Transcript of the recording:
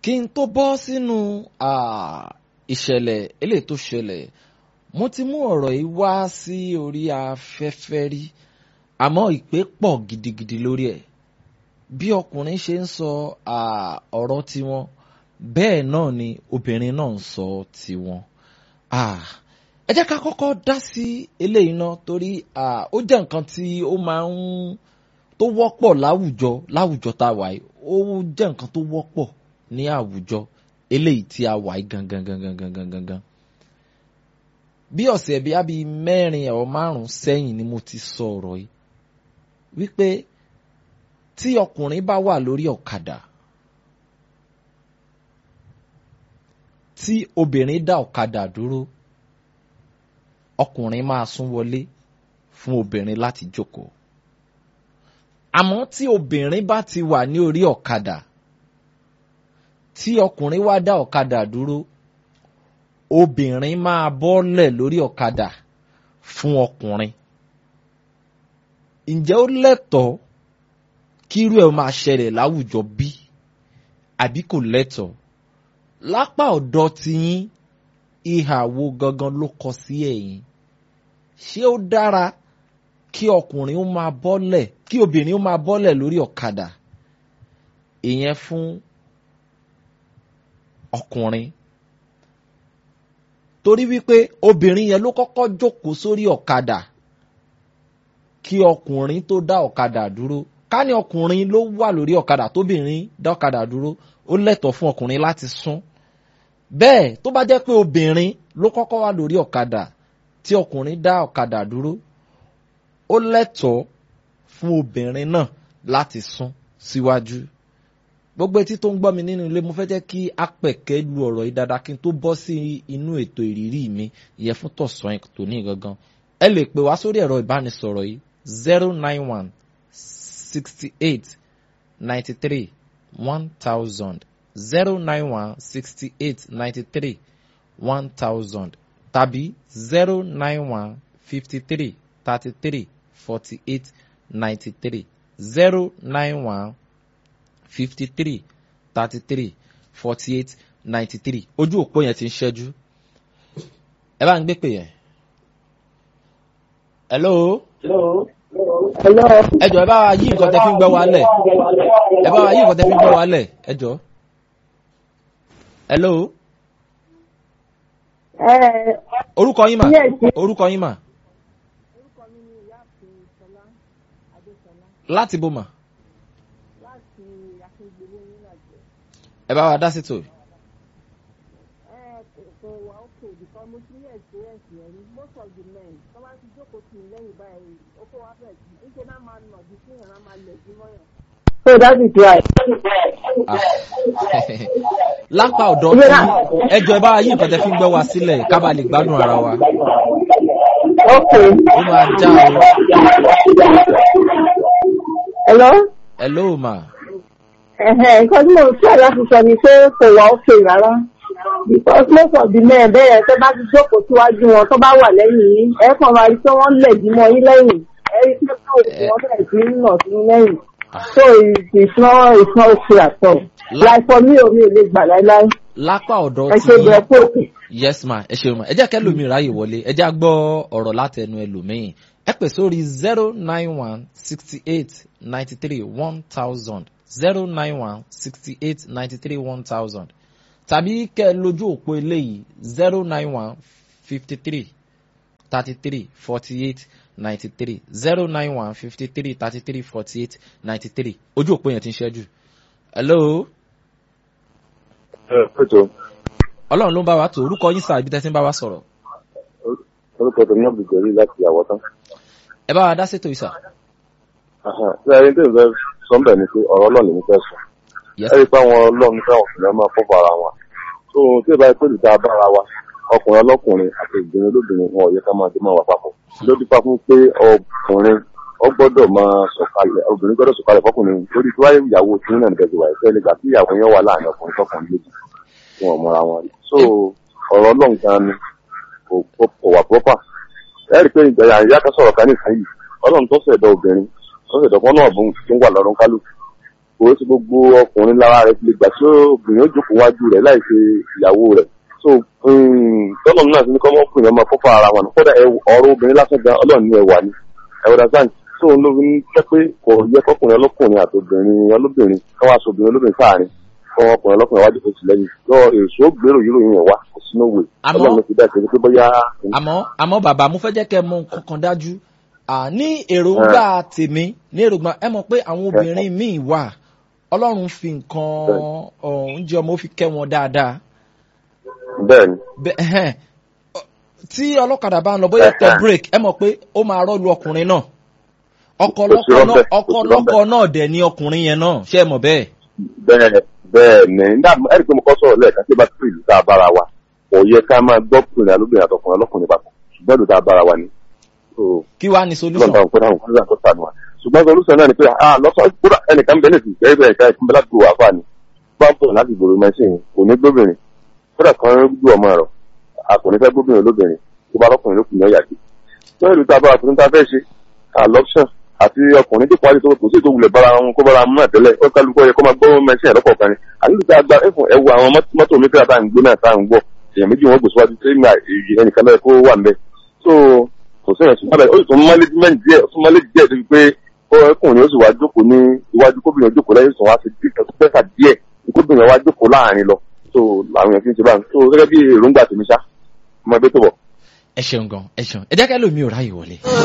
kí n tó bọ́ sínú ìṣẹ̀lẹ̀ eléyìí tó ṣẹlẹ̀ mo ti mú ọ̀rọ̀ yìí wá sí orí afẹ́fẹ́ rí àmọ́ ìpè pọ̀ gidigidi lórí ẹ̀ bí ọkùnrin ṣe ń sọ ọ̀rọ̀ tiwọn bẹ́ẹ̀ náà ni obìnrin náà ń sọ tiwọn. ẹ jẹ́ ká kọ́kọ́ dá sí eléyìí náà torí ó jẹ́ nǹkan tí ó máa ń tó wọ́pọ̀ láwùjọ láwùjọ tá a wà yìí ó jẹ́ nǹkan tó wọ́pọ̀ ní àwùjọ eléyìí tí a wà yìí gangan gangan gangan gangan. bí ọ̀sẹ̀ bíi àbí mẹ́rin ọ̀ márùn-ún sẹ́yìn ni mo ti sọ ọ̀rọ̀ yìí wípé tí ọkùnrin bá wà lórí ọ̀kadà tí obìnrin dá ọ̀kadà dúró ọkùnrin máa sún wọlé fún obìnrin láti jókòó àmọ́ tí obìnrin bá ti wà ní orí ọ̀kadà tí ọkùnrin wá dá ọ̀kadà dúró obìnrin máa bọ́lẹ̀ lórí ọ̀kadà fún ọkùnrin ǹjẹ́ ó lẹ́tọ̀ọ́ kírú ẹ̀ máa ṣẹlẹ̀ láwùjọ bí àbí kò lẹ́tọ̀ọ́ lápá ọ̀dọ̀ tiyín ìhà wo gangan ló kọ sí ẹ̀yìn ṣé ó dára kí ọkùnrin ó máa bọ́lẹ̀ kí obìnrin ó máa bọ́lẹ̀ lórí ọ̀kadà ìyẹn fún ọkùnrin torí wípé obìnrin yẹn ló kọ́kọ́ jókòó sórí ọ̀kadà kí ọkùnrin tó dá ọ̀kadà dúró ká ní ọkùnrin ló wà lórí ọ̀kadà tóbìnrin dá ọ̀kadà dúró ó lẹ́tọ̀ọ́ fún ọkùnrin láti sún bẹ́ẹ̀ tó bá jẹ́ pé obìnrin ló kọ́kọ́ wà lórí ọ̀kadà tí ọkùnrin dá ọ̀kadà dúró ó lẹ́tọ̀ọ́ fún obìnrin náà láti sún síwájú gbogbo etí tó ń gbọ́ mi nínú ilé mo fẹ́ jẹ́ kí apẹ̀kẹ́ lu ọ̀rọ̀ yìí dáadáa kí n tó bọ́ sí inú ètò ìrírí mi ìyẹn fún tọ̀sán ẹ̀ tó ní gangan ẹ lè pè wá sórí ẹ̀rọ ìbánisọ̀rọ̀ yìí zero nine one sixty eight ninety three one thousand zero nine one sixty eight ninety three one thousand tàbí zero nine one fifty three thirty three forty eight ninety three zero nine one fifty three thirty three forty eight ninety three ojú òpó yẹn ti ń ṣẹ́jú ẹ bá ń gbé pè yẹn. hello. hello. ẹ jọ ẹ bá wa yí nǹkan tẹ fi ń gbọ́ wa lẹ̀ ẹ bá wa yí nǹkan tẹ fi ń gbọ́ wa lẹ̀ ẹ jọ. hello. ẹ orúkọ yín mà Yes. orúkọ yín mà orúkọ mi ni ìyáàfin sọlá adéṣọlá láti bò mà láti akíngbélé nílàjẹ ẹ bá wa dá sí tò. ẹ kò wá òkè bìkan mo ti ní experience yẹn rí most of the men tó bá ti jókòó tì mí lẹ́yìn báyìí ó kó wá bẹ̀ jù níṣẹ́ náà máa nà ju fún yàrá máa lẹ̀ jí mọ́yàn. so that is why. Ah. lápá ọ̀dọ̀ tí ẹ jọ ẹ bá wa yí nǹkan tẹ fi ń gbọ́ wa sílẹ̀ ká bá lè gbádùn ara wa okay. ó máa já o. hello. hello mà ẹ̀hẹ̀ nǹkan tí mo ń ṣe láti sọ ni pé kò wá òkè rárá because most of the men bẹ́ẹ̀ tẹ́ bá ti jókòó síwájú wọn tó bá wà lẹ́yìn yín ẹ kàn máa rí pé wọ́n lẹ̀ jí mọ́ yín lẹ́yìn ẹ rí pé kò sí wọ́n bẹ̀rẹ̀ sí ń nà sí yín lẹ́yìn so it- it's not it's not okay at all like for me ò mi ò lè gbà láíláí lápá ọ̀dọ̀ ẹ tí ṣe bẹ̀rẹ̀ pé òkè. yes ma ẹ ṣeun ma ẹ jẹ́ kẹ́ lómi ráyè wọlé ẹ jẹ́ á gbọ́ ọ̀rọ̀ láti ẹnu ẹlòmíì ẹ pè sórí zero nine one sixty eight ninety three one thousand zero nine one sixty eight ninety three one thousand tàbí kẹ́ ẹ lójú òpó eléyìí zero nine one fifty three thirty three forty eight ninety three zero nine one fifty three thirty three forty eight ninety three ojú òpó yẹn ti ń ṣẹ́jú hello ẹ pẹ̀tọ́ ọlọ́run ló ń bá wa tó orúkọ yín sáà ibi tẹ́ ti ń bá wa sọ̀rọ̀ orúkọ tó ní ọ̀bùjẹ́rì láti àwọ̀ tán. ẹ bá wa dá sétò ìsà. ṣé ẹni tí ìfẹ́ sọ ń bẹ̀ ni pé ọ̀rọ̀ ọlọ́ọ̀ni mi fẹ́ sọ. Yes. ẹ rí i pé àwọn ọlọ́ọ̀ni fẹ́ ọkùnrin máa fọ́ bara wọn. tó o tí ì bá pè lùdá bára wa ọkùnrin ọlọ́kùnrin àti obìnrin olóbìnrin wọn ò yẹ ká máa dé máa wà papọ̀. ló dípá fún pé ọkùnrin ó gbọ́dọ̀ máa sọ̀kalẹ̀ obìnrin gbọ́dọ̀ sọ̀kalẹ̀ fọkùnrin lórí tí wáyé ìyàwó tí ń nà nígbà tí wà ìfẹ́ nígbà tí ìyàwó yẹn wà láàrin ọkùnrin tọkùnrin méjì tí wọn mọra wọn rí. so ọ̀rọ̀ ọlọ́run gan ni kò kò- kò wà proper ẹ rí i pé ìgbà ìyá kan sọ̀rọ̀ kan nìkan yìí ọlọ́run tó ṣẹ̀dọ̀ obìnrin tó ṣẹ̀dọ̀ kan náà bùn tó ń wà lọ́rùn kálù kò sí gbogbo ọkùnrin lára rẹ̀ ti lè gbà tí obìnrin ó jókòó wájú rẹ̀ láì ṣe ìyàwó rẹ̀ so tọ́lọ̀ náà ti ní kọ́ ọkùnrin ọmọ fọ́fọ́ ara wọn kódà ọ̀rọ̀ obìnrin lásán gan ọlọ́run ní ẹwà ni ẹwà dáńtì so ló fi ń jẹ́ pé kò yẹ kọkùnrin ọlọ́kùnrin àti obìnrin ọlọ́bìnrin káwá aṣọ obìnrin olóbìnrin sáàrin kọ́ ọkùnrin ọlọ́kùnrin wájú kò sí lẹ́yìn lọ èso gbèrò yìí ròyìn ẹ̀wà kò sínú òwe Àmọ́- ọlọ́run ti dá ìṣẹ́jú pé bóyá àmọ́ àmọ́ bàbá mo fẹ́ jẹ́ kẹ́ ẹ mọ nǹkan kan dájú à, ní èròǹgbà tèmi ní èròǹgbà ẹ mọ̀ pé àwọn obìnrin míì wà ọlọ́run fi nǹkan oúnjẹ ọmọ ó fi kẹ́ wọn dáadáa bẹ́ẹ̀ ni Bẹ- ẹhẹ́n. Ọ- tí ọlọ́kadà bá ń lọ bóyá tẹ Ẹhẹ́n. break ẹ mọ̀ pé ó máa rọ́ọ̀lù ọkùnrin náà ọkọ Kò sí lọ́kọ náà rọ́bẹ̀, ọkọ kò sí lọ́kọ náà dẹ̀ ni ọkùnrin yẹn náà ṣé ẹ mọ̀ bẹ́ẹ̀. bẹ́ẹ̀ bẹ́ẹ̀ ni nígbà ẹ̀rí pé mo kọ́ sọ̀rọ̀ lẹ́ẹ̀kan tí ó bá tó ìlú tá a bára wa kò yẹ ká máa gbọ́ kùnrin alóbìnrin àtọkùnrin ọlọ́kùnrin papọ̀ ṣùgbọ́n ìlú tá a bára wa ni. So, kí wàá ní solution. lọ́nà òkúta òkúta òkúta tó sànù wa ṣùgbọ́n solution náà ni pé ah lọ́sọ̀ kúrò ẹnìkan bẹ́ẹ̀ nìsí bẹ́ẹ̀ bẹ́ẹ̀ ká ìkúnbẹ́ láti wà fà ní bá ń bọ̀ láti gbòòrò mẹ́sìn kò ní gbóbìnrin kódà kan gbó ọmọ rẹ̀ a kò ní fẹ́ gbóbìnrin olóbìnrin tó bá lọ́kùnrin lókùnrin ọ̀yà gbé lọ́wọ́ ìlú tá a bá wa tuntun tá a fẹ́ ṣe àlọ́pṣàn àti ọkùnrin tó parí tó kò sí ètò wulẹ̀ bára wọn kó bára wọn náà tẹ́lẹ̀ ó kálukọ́ yẹ kó máa gbọ́ mẹ́sìn ẹ̀rọ kọ̀ọ̀kan ni àlejò tá a gba ẹ̀fọn ẹ̀wọ̀ àwọn mọ́tò- mọ́tò mi kíra tá à ń gbé náà tá à ń gbọ́ èèyàn méjì wọn gbèsè wájú tí ẹnìkan náà kó wà ń bẹ so kò sí ẹ̀sùn lábẹ́ ó sì tún management díẹ̀ ó tún manage díẹ̀ débi pé ọkùnrin ó sì wá jókòó ní iwájú kóbìnrin jókòó lẹ́yìn sọ̀rọ̀ wá sí pẹ́sà díẹ̀ kóbìnrin wá jókòó láàrin lọ so làwọn èèyàn fi ń ṣe báyìí so gẹ́gẹ́ bí èròǹgbà tèmi ṣá ọmọ ẹgbẹ́ tó bọ̀. ẹ ṣeun gan ẹ ṣeun ẹ jẹ́ kẹ́ lómi ò ráyè wọlé.